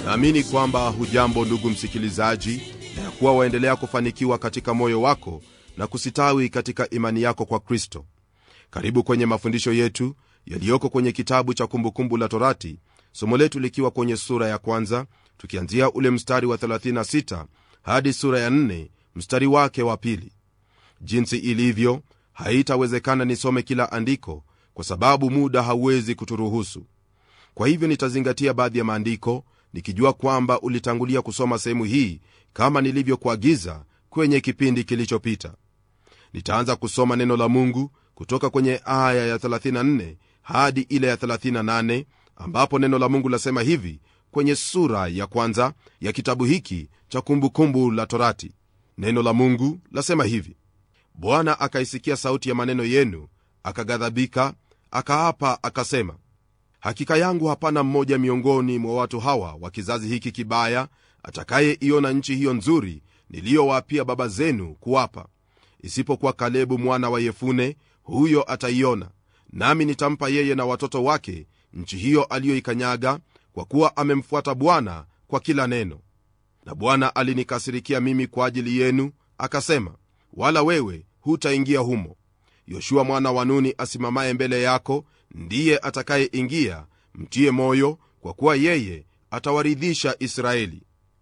naamini kwamba hujambo ndugu msikilizaji na ya kuwa waendelea kufanikiwa katika moyo wako na kusitawi katika imani yako kwa kristo karibu kwenye mafundisho yetu yaliyoko kwenye kitabu cha kumbukumbu la torati somo letu likiwa kwenye sura ya kwanza tukianzia ule mstari wa 36 hadi sura ya 4 mstari wake wa pili jinsi ilivyo haitawezekana nisome kila andiko kwa sababu muda hauwezi kuturuhusu kwa hivyo nitazingatia baadhi ya maandiko nikijua kwamba ulitangulia kusoma sehemu hii kama nilivyokuagiza kwenye kipindi kilichopita nitaanza kusoma neno la mungu kutoka kwenye aya ya 34 hadi ile ya 38 ambapo neno la mungu lasema hivi kwenye sura ya kwanza ya kitabu hiki cha kumbukumbu la torati neno la mungu lasema hivi bwana akaisikia sauti ya maneno yenu akaghadhabika akaapa akasema hakika yangu hapana mmoja miongoni mwa watu hawa wa kizazi hiki kibaya atakayeiona nchi hiyo nzuri niliyowaapia baba zenu kuwapa isipokuwa kalebu mwana wa yefune huyo ataiona nami nitampa yeye na watoto wake nchi hiyo aliyoikanyaga kwa kuwa amemfuata bwana kwa kila neno na bwana alinikasirikia mimi kwa ajili yenu akasema wala wewe hutaingia humo yoshua mwana wa nuni asimamaye mbele yako ndiye atakayeingia mtie moyo kwa kuwa yeye atawaridhisha israeli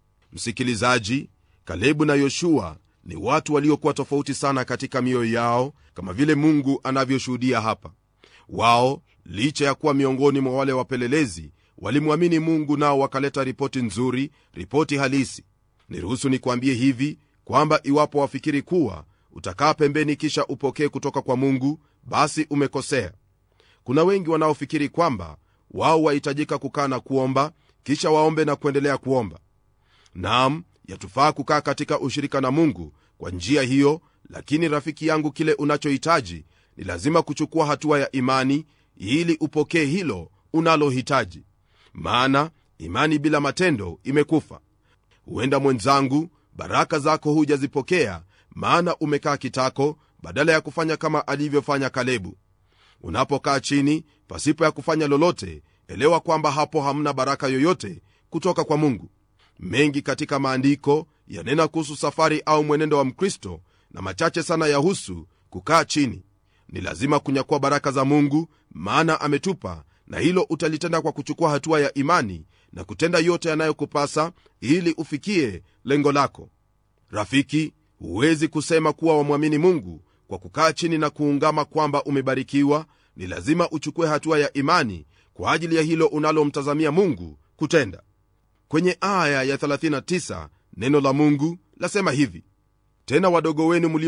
msikilizaji kalebu na yoshua ni watu waliokuwa tofauti sana katika mioyo yao kama vile mungu anavyoshuhudia hapa wao licha ya kuwa miongoni mwa wale wapelelezi walimwamini mungu nao wakaleta ripoti nzuri ripoti halisi niruhusu nikuambie hivi kwamba iwapo wafikiri kuwa utakaa pembeni kisha upokee kutoka kwa mungu basi umekosea kuna wengi wanaofikiri kwamba wao wahitajika kukaa na kuomba kisha waombe na kuendelea kuomba nam yatufaa kukaa katika ushirika na mungu kwa njia hiyo lakini rafiki yangu kile unachohitaji ni lazima kuchukua hatua ya imani ili upokee hilo unalohitaji maana imani bila matendo imekufa huenda mwenzangu baraka zako hujazipokea maana umekaa kitako badala ya kufanya kama alivyofanya kalebu unapokaa chini pasipo ya kufanya lolote elewa kwamba hapo hamna baraka yoyote kutoka kwa mungu mengi katika maandiko yanena kuhusu safari au mwenendo wa mkristo na machache sana yahusu kukaa chini ni lazima kunyakua baraka za mungu maana ametupa na hilo utalitenda kwa kuchukua hatua ya imani na kutenda yote yanayokupasa ili ufikie lengo lako rafiki huwezi kusema kuwa wamwamini mungu kwa kukaa chini na kuungama kwamba umebarikiwa ni lazima uchukue hatua ya imani kwa ajili ya hilo unalomtazamia mungu kutenda kwenye aya ya 39 neno la mungu lasema hivi tena wadogo wenu